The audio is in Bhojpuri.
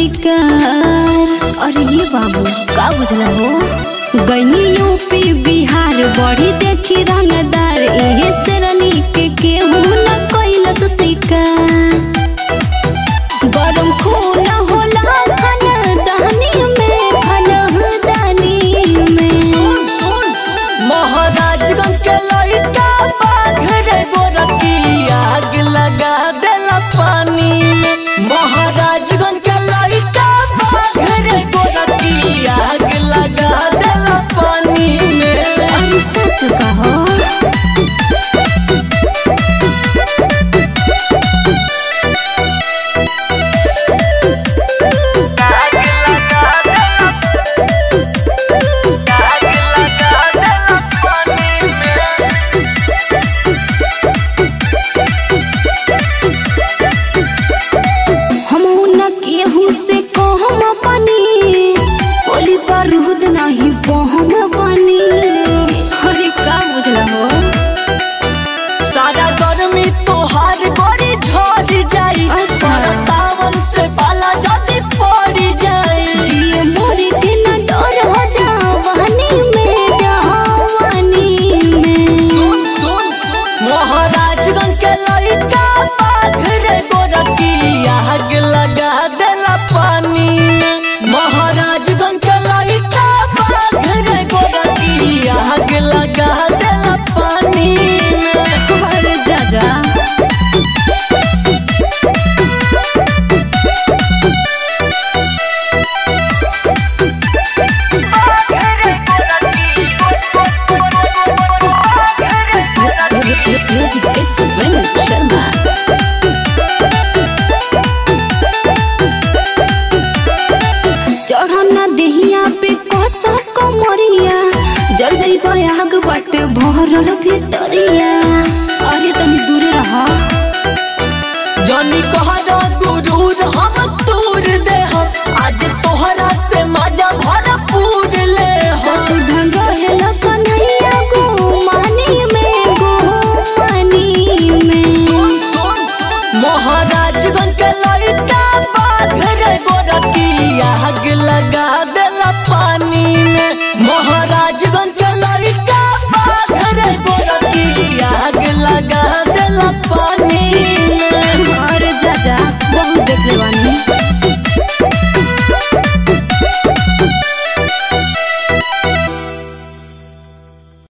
शिकार अरे ये बाबू का बुझला हो गईनी यूपी बिहार बड़ी देखी रंगदार एहे शेरनी के केहू न कैलस शिकार गरम खून होला खानदानी में खानदानी में महाराजगंज के लड़का बाघ रे गोरकी आग लगा देला पानी में महाराजगंज के लड़का बाघ रे गोरकी आग लगा देला पानी में अरे सच कहो हम न केहू से कहम बनी बोली बारूद नहीं बहम बनी अरे का बुझला हो सारा गर्मी तोहार गोरी झड़ जाई अच्छा। तावन से बाला जदी पड़ जाई जिए मोरी के न डर हो जावानी में जवानी में सुन सुन महाराजगंज के लड़का बाघ रे गोरकी आग लगा देला पानी में महाराजगंज के लड़का बाघ रे गोरकी आग लगा देला पानी में अरे जा जा Music it's Vince Sharma. चढ़ना देहिया पे कोसा कमरिया जर जई आग बट भरल भितरिया अरे तनी दूर रहा जनी कहरा गुरूर हम तूर दे हम आज तोहरा से मजा भरपूर ले हम सत ढंग हेल कन्हैया गो मानी में गो मानी में महाराजगंज के लड़का बाघ रे गोरकी आग लगा देला पानी में